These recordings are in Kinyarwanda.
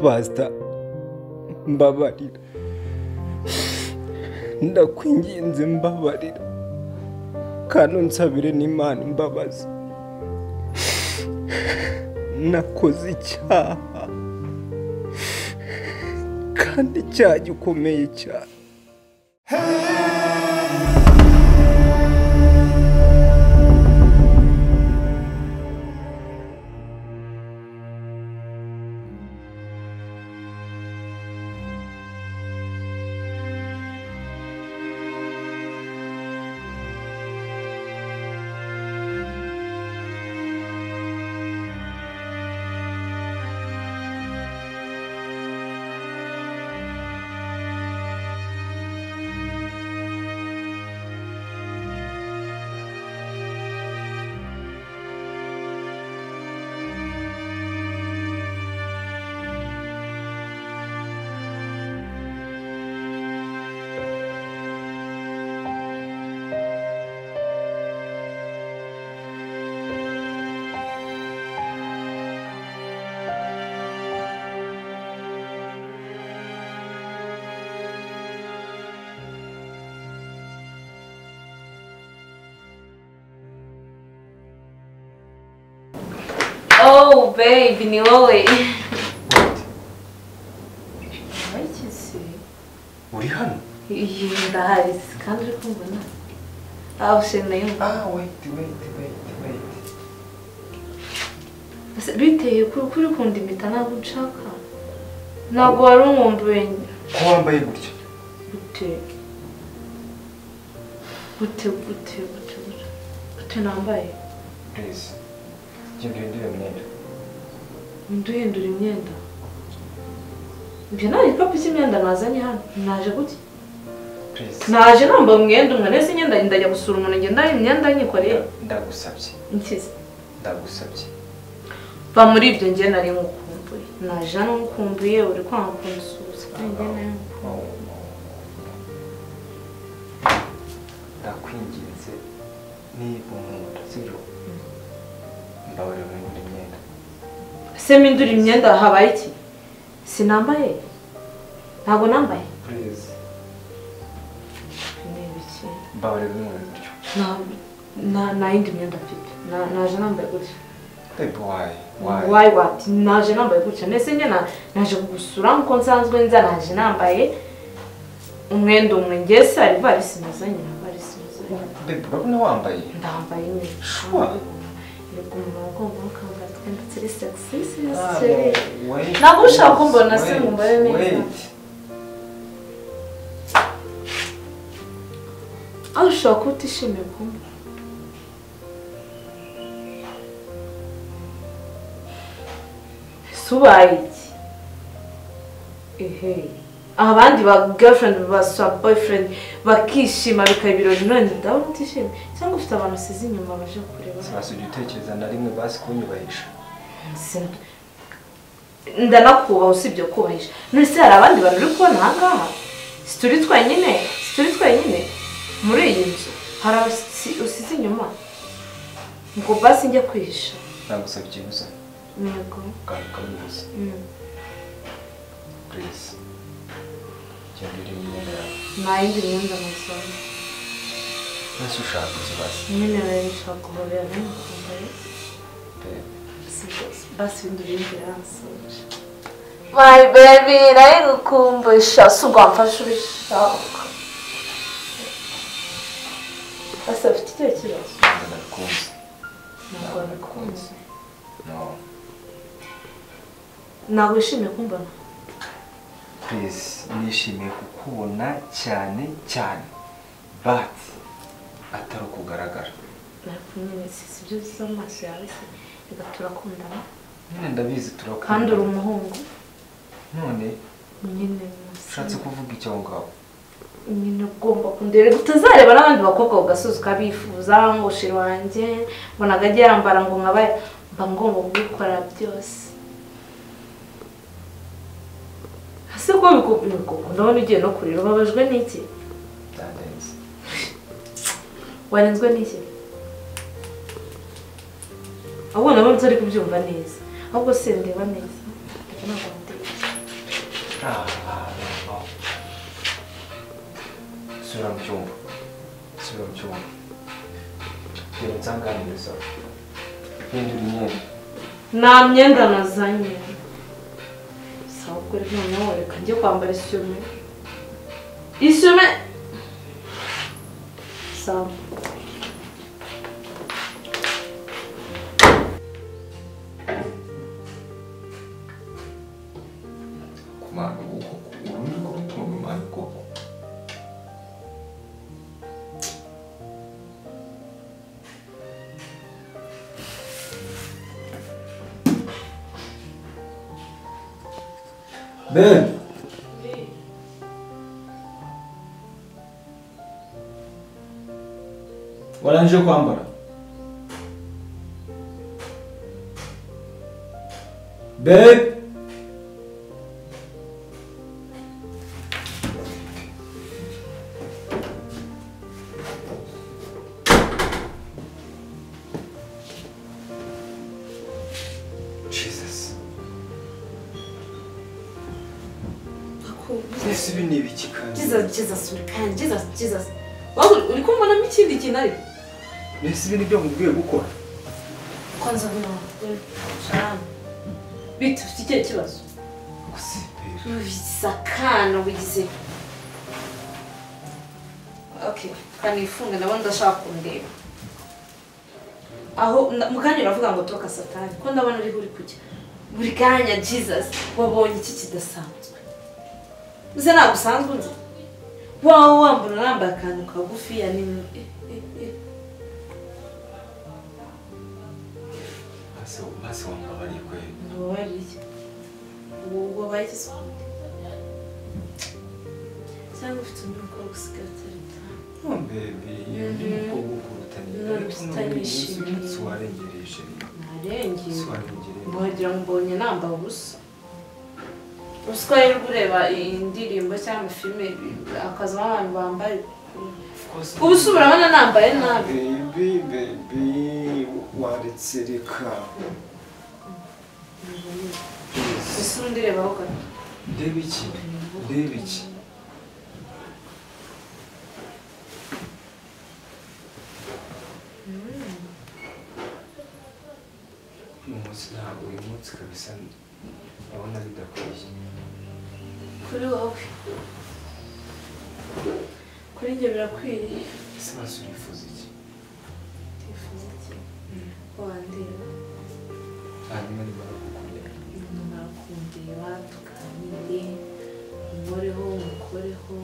Basta, mbabarira. Ndakwinginze mbabarira. Kandi unsabire n'Imana imbabazi. Nakoze icyaha. Kandi icyaha gikomeye cyane. Oh, babe, ni wowe. Wayikise? uri hano Iyi ndahari kandi uri kumbona. Ah, ushe nayo. ah wait wait wait wait Ese biteye kuri kuri kundi impeta ntabwo nshaka. Ntabwo wari umwumbuye. ko wambaye gutya Gute. Gute gute gute gute. Gute nambaye. please genda uhindure imyenda Nduhindura imyenda. Ibyo nta gikapu cy'imyenda nazanye hano. Naje gutya. please naje namba umwenda umwe nese imyenda ndajya gusura umuntu ngenda hari imyenda nyikoreye Nda- ndagusabye nkize ndagusabye va muri ibyo nge nari ngukumbuye naje hano ngukumbuye uri kwanga kunsuhuza nge nayo ngukumbuye. ndakwinginze niba umuntu sibyo mbabarira muri imyenda se mpindura imyenda habaye iki sinambaye ntabwo nambaye please ni ibiki mbabarira muri gutyo Nta- nta- nta yindi myenda mfite Na- naje nambaye gutya babe why why wayi wati naje nambaye gutya mbese njye na- naje kugusura nk'uko nsanzwe nza naje nambaye umwenda umwe ngewe se hari ivarisi nazanye na varisi nazanye babe urabona wambaye ndambaye nyine Sure. yego umuntu agomba akambara utwenda turi sexy Ah, sexy wait, Ntabwo ushaka kumbona wait, se ngo umbare neza. wait. aho ushobora kuba utishimiye kumbona ese ubaye iki ehe abandi ba girlfriend basura boyfriend bakishima bikaba ibirori none ndabona utishimye cyangwa ufite abantu usize inyuma baje kureba sinasubye utekereza na rimwe basi kunyubahisha Sina- ndanakubaha usibye kubahisha none se hari abandi bantu uri kubona aha ngaha si turi twenyine si turi twenyine muri iyi nzu hari abasi- usize inyuma ngo basi njye kwihisha nagusabye ibuza yego ukanguka wibuza Mm. purize genda uri imyenda yawe nta yindi myenda nasoza ntese ushaka ikibazo nyine rero nshaka guhobera n'umukumbaye basi ndurindira yansoje my baby nawe ngukumbusha si ubwa mfasha ubishaka basi afite icyo kibazo ntabwo nabikunze ntabwo nabikunze no ntabwo wishimiye kumbona purize nishimiye kukubona cyane cyane bati atari ukugaragara nari kumwe n'isi si byo bisa mu maso yawe se reka turakundana nyine ndabizi turakunda kandi uri umuhungu none nyine ushatse kuvuga icyo aho ngaho nyine ugomba kundeba utazareba n'abandi bakobwa ku gasozi ukabifuza ngo shiri wanjye mbona akajya yambara ngo nkabaye mba ngomba kubikora byose ese ko bikukunda ubona ugiye no kurira ubabajwe n'iki byandenze warenzwe n'iki ahubwo nabonye utari kubyumva neza ahubwo sendeba neza ntabwo mutekereza Ah, no. Sura mu cyumba. Sura mu cyumba. Genda unsanganiza. Hindura imyenda. nta myenda nazanye sawa kuri noneho reka njye kwambara isume isume sawa ku bantu ukoko urundi ko rutunga umwanya ukoko Ben warangije kwambara Ben Jesus. Ese ibi ni ibiki kandi? Jesus Jesus uri kandi Jesus Jesus waba uri- uri kumbonamo ikindi kintu ari Ese ibi ni byo mubwiye gukora? kwanza hano shalom bitu ufite ikihe kibazo Gusipira. ubisakana wigize okay kanifunge ndabona ndashaka kundeba aho na- mu kanya uravuga ngo tuka satani ko ndabona uriho uri kujya buri kanya jesus wabonye iki kidasanzwe nze ntabwo usanzwe nzi wawe wambura urambaye akantu kagufiya ni eh, eh, eh. Maze maze wambabariye kweli. Ntubabarire. Ubwo bayise sonde. Cyangwa ufite undi mukobwa usigaye atari utanga. No baby, ndi mukobwa ukurutanye. No, tutanyishimiye. Warengereje. Narengeye. Warengereje. Wagira ngo mbonye nambaye ubusa. Ruswa y'urwo ureba indirimbo cyangwa filime akazi abantu bambaye. Ubusa Ubusu urabona nambaye nabi. baby baby waretse reka. Jesus. Ese undi rebaho gato. Ndeba iki? Ndeba iki? Uyu munsi ntabwo uyu munsi kabisa ndabona bidakwiye. Kuri wowe. Kuri njye birakwiriye. Ese basi urifuza iki? Twifuza iki? Wandeba. Hanyuma nimara kukubwira. nyuma kundeba tuganire umukoreho umukoreho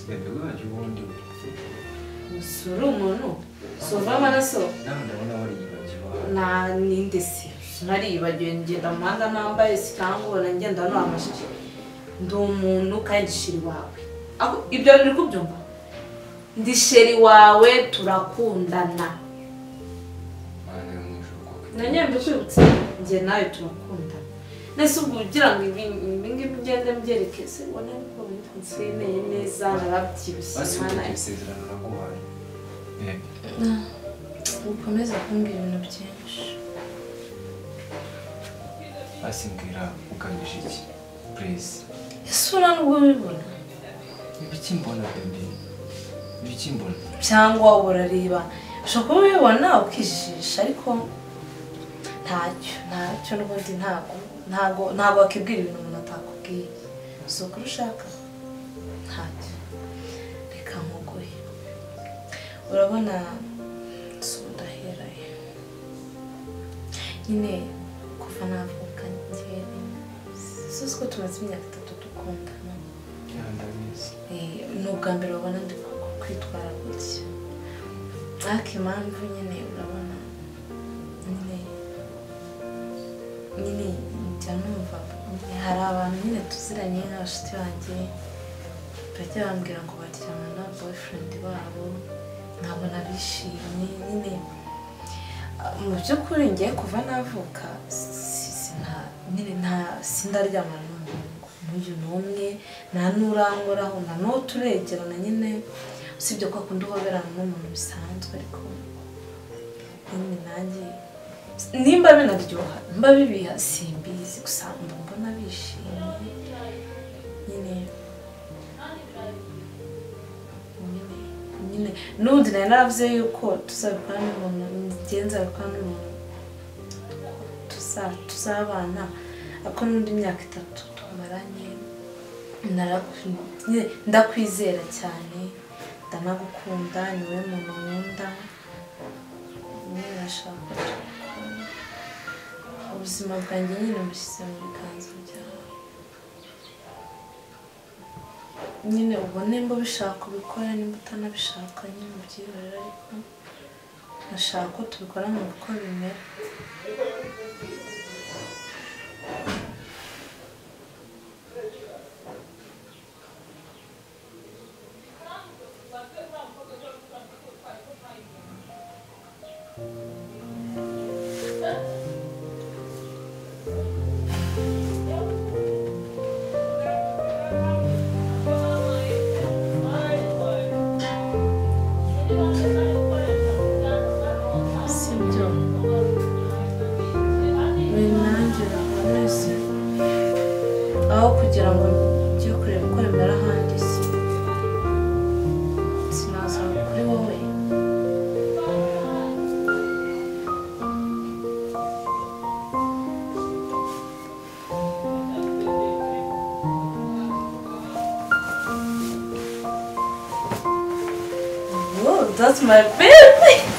Bebe wanjye ubundi uri. usure umuntu sova amaraso Nawe ndabona wariyibagiwe ahantu. nta ninde se nariyibagiwe ngenda mu muhanda nambaye sikangura ngenda no amashyi ndi umuntu kandi sheri wawe Ako- ibyo biri kubyumva ndi sheri wawe turakundana Mana yo mu ijuru kuko na nyambi kwibutse njye nawe turakundana nese ubwo ugira ngo ibi ibi ngibi ugende mbyerekeze ubona ko bitwineye neza narabyibushye basi Mana ufite isezerano naguhaye. Bebe. ukomeza kumbwira ibintu byinshi Basi mbwira ugamije iki? Please. isura nubwo ubibona Ibiki mbona bebe? Ibiki mbona? cyangwa urareba ushobora kuba ubibona ukijijisha ariko ntacyo ntacyo n'ubundi ntabwo ntabwo ntabwo wakibwira ibintu umuntu atakubwiye si ukuri ushaka ntacyo reka nkuguhe urabona si udaheraye nyine kuva navuka njye si ko tumaze imyaka itatu dukundana Ya ndabizi. Eh, ni ubwa mbere ubona ndi ku- kwitwara gutya ariko impamvu nyine urabona nyine nyine njya numva nyine hari abantu nyine tuziranye nk'abashuti banjye bajya bambwira ngo baryamana na boyfriend wabo nkabona bishimye nyine Ah, mu by'ukuri ngiye kuva navuka si- si- nta- nyine nta- sindaryamana n'umuhungu n'uyu n'umwe nta n'urangoraho nta n'uwo turegerana nyine usibye ko akunda uhoberana n'umuntu bisanzwe ariko nyine nanjye nimba binaryoha nimba bibiha simbizi gusa mba mbona wishimye nyine nyine nyine n'ubundi nari naravuze yuko tuzabikora n'umuntu imigenzo abikora n'umuntu tuza tuzabana ariko n'undi imyaka itatu tumaranye naraku- nyine ndakwizera cyane ndanagukunda ni wowe muntu nkunda nyine ndashaka ko tubikora ubuzima bwanjye nyine bushyize mu biganza byawe nyine ubwo nimba ubishaka ubikora nimba utanabishaka nyine ubyiberere ariko ndashaka ko tubikora mu uko bimera sibyo ibintu nanjye birakomeze aho kugira ngo njye kureba uko bimera ahandi si sinaza kuri wowe Whoa, that's my baby!